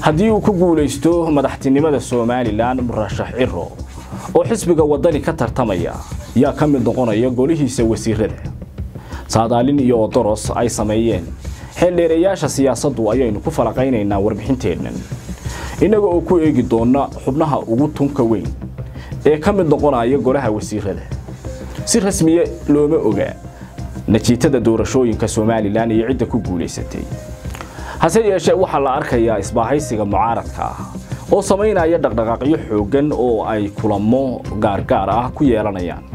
haddii uu ku guulaysto madaxtinimada somalilan murashax ciro oo xisbiga wadani ka tartamaya yaa ka mid noqonaya golihiisa wasiirada saadaalin iyo odoros ay sameeyeen xeeldheereyaasha siyaasaddu ayaynu ku falaqaynaynaa warbixinteennan innaga oo ku eegi doona xubnaha ugu tunka weyn ee ka mid noqonaya golaha wasiirada si rasmiye looma ogaa natiijada doorashooyinka somalilan iyo cidda ku guulaysatay hase yeeshee waxaa la arkayaa isbaahaysiga mucaaradka ah oo samaynaya dhaqdhaqaaqyo xooggan oo ay kulamo gaargaar ah ku yeelanayaan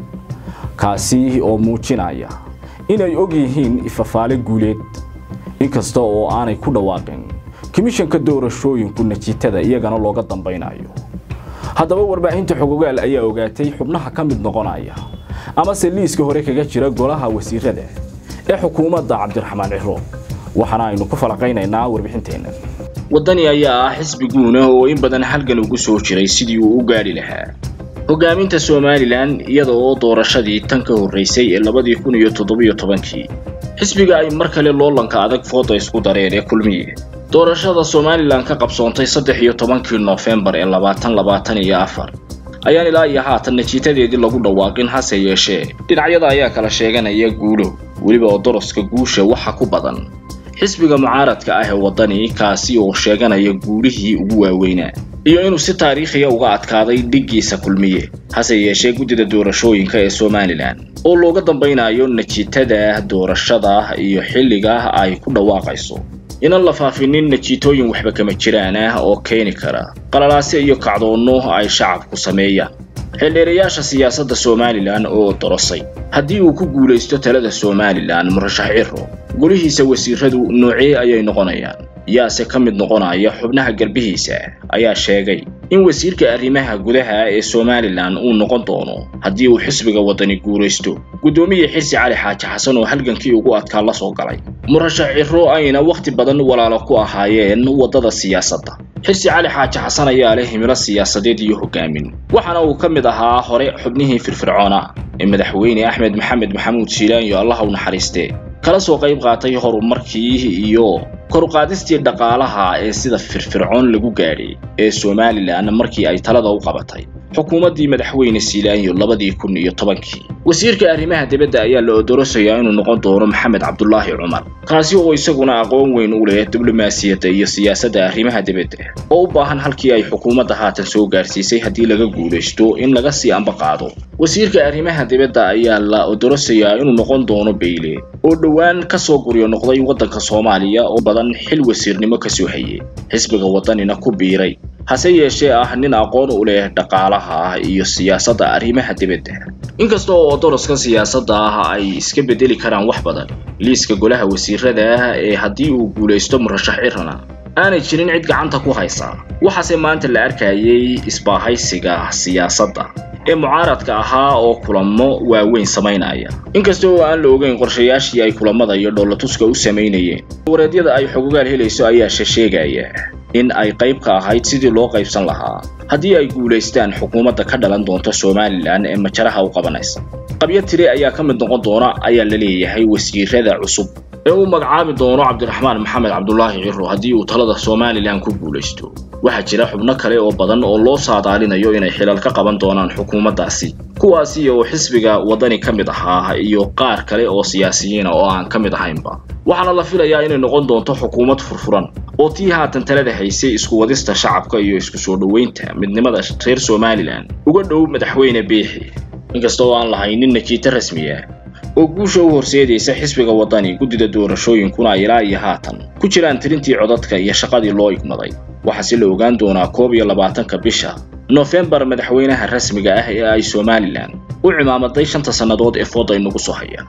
kaasi oo muujinaya inay og yihiin ifafaale guuleed inkasta oo aanay ku dhawaaqin komishanka doorashooyinku natiijada iyagana looga dambaynayo haddaba warbaahinta xogogaal ayaa ogaatay xubnaha ka mid noqonaya amase liiska hore kaga jira golaha wasiirada ee xukuumadda cabdiraxmaan ciro waxaana aynu ku falaqaynaynaa warbixinteenna waddani ayaa ah xisbi guuna oo in badan halgan ugu soo jiray sidii uu u gaadhi lahaa hoggaaminta somalilan iyada oo doorashadii tan ka horraysay ee labadii kun iyo toddobiyo tobankii xisbiga ay mar kale loolanka adag fooda isku dareen ee kulmiye doorashada somalilan ka qabsoontay saddex iyo tobankii noofembar ee labaatan labaatan iyo afar ayaan ilaa iyo haatan natiitadeedii lagu dhawaaqin hase yeeshee dhinacyada ayaa kala sheeganaya guulo weliba oo doroska guusha waxa ku badan xisbiga mucaaradka ah ee waddani kaasi oo sheeganaya guulihii ugu waaweynaa iyo inuu si taariikhiya uga adkaaday dhiggiisa kulmiye hase yeeshee guddida doorashooyinka ee somalilan oo looga dambaynayo natiitada doorashada iyo xilliga ay ku dhawaaqayso inaan la faafinin natiitooyin waxba kama jiraan ah oo keeni kara qalalaase iyo kacdoonno ay shacabku sameeyaan xeeldheerayaasha siyaasadda somalilan oo dorosay haddii uu ku guulaysto talada somalilan murashax ciro golihiisa wasiiradu noocee ayay noqonayaan yaase ka mid noqonaya xubnaha garbihiisa ayaa sheegay in wasiirka arrimaha gudaha ee somalilan uu noqon doono haddii uu xisbiga waddani guulaysto guddoomiye xirsi cali xaaji xasan oo halgankii ugu adkaa la soo galay murashax ciro ayna wakhti badan walaalo ku ahaayeen waddada siyaasadda xirsi cali xaaji xasan ayaa leh himilo siyaasadeed iyo hoggaamin waxaana uu ka mid ahaa hore xubnihii firfircoona ee madaxweyne axmed maxamed maxamuud shiilaanyo allah u naxariistee kala soo qayb qaatay horumarkii iyo koruqaadistii dhaqaalaha ee sida firfircoon lagu gaadhay ee somalilan markii ay talada u qabatay xukuumaddii madaxweyne siilaanyo labadii kun iyo tobankii wasiirka arrimaha dibadda ayaa la odorosayaa inuu noqon doono maxamed cabdulaahi cumar kaasi oo isaguna aqoon weyn u leh diblomaasiyadda iyo siyaasadda arrimaha dibadda oo u baahan halkii ay xukuumadda haatan soo gaarsiisay haddii laga guulaysto in laga sii amba qaado wasiirka arrimaha dibadda ayaa la odorosayaa inuu noqon doono beyle oo dhowaan ka soo guryo noqday waddanka soomaaliya oo badan xil wasiirnimo ka soo hayay xisbiga waddanina ku biiray hase yeeshee ah nin aqoon u leh dhaqaalaha iyo siyaasadda arrimaha dibadda inkasta oo doroska siyaasadda ah ay iska bedeli karaan wax badan liiska golaha wasiirada ee haddii uu guulaysto murashax cirana aanay jirin cid gacanta ku haysa waxaase maanta la arkayay isbaahaysiga siyaasadda ee mucaaradka ahaa oo kulamo waaweyn samaynaya inkasta oo aan la ogeyn qorshayaashii ay kulamada iyo dhoolatuska u samaynayeen wareedyada ay xogogaal helayso ayaa sheegaya in ay qayb ka ahayd sidii loo qaybsan lahaa haddii ay guulaystaan xukuumadda ka dhalan doonta somalilan ee majaraha u qabanaysa qabyo tire ayaa ka mid noqon doona ayaa la leeyahay wasiirada cusub ee uu magacaabi doono cabdiraxmaan maxamed cabdulaahi ciro haddii uu talada somalilan ku guulaysto waxaa jira xubno kale oo badan oo loo saadaalinayo inay xilal ka qaban doonaan xukuumaddaasi kuwaasi oo xisbiga waddani ka mid ahaa iyo qaar kale oo siyaasiyiina oo aan ka mid ahaynba waxaana la filayaa inay noqon doonto xukuumad furfuran oo tii haatan talada haysay isku wadista shacabka iyo isku soo dhoweynta midnimada reer somalilan uga dhow madaxweyne biixi inkasta oo aan lahaynin natiito rasmiya oo guusha u horseedaysa xisbiga waddani guddida doorashooyinkuna ay ilaa iyo haatan ku jiraan tirintii codadka iyo shaqadii loo igmaday waxaase la ogaan doonaa koob iyo labaatanka bisha noofembar madaxweynaha rasmiga ah ee ay somalilan u cimaamaday shanta sannadood ee fooda inagu soo haya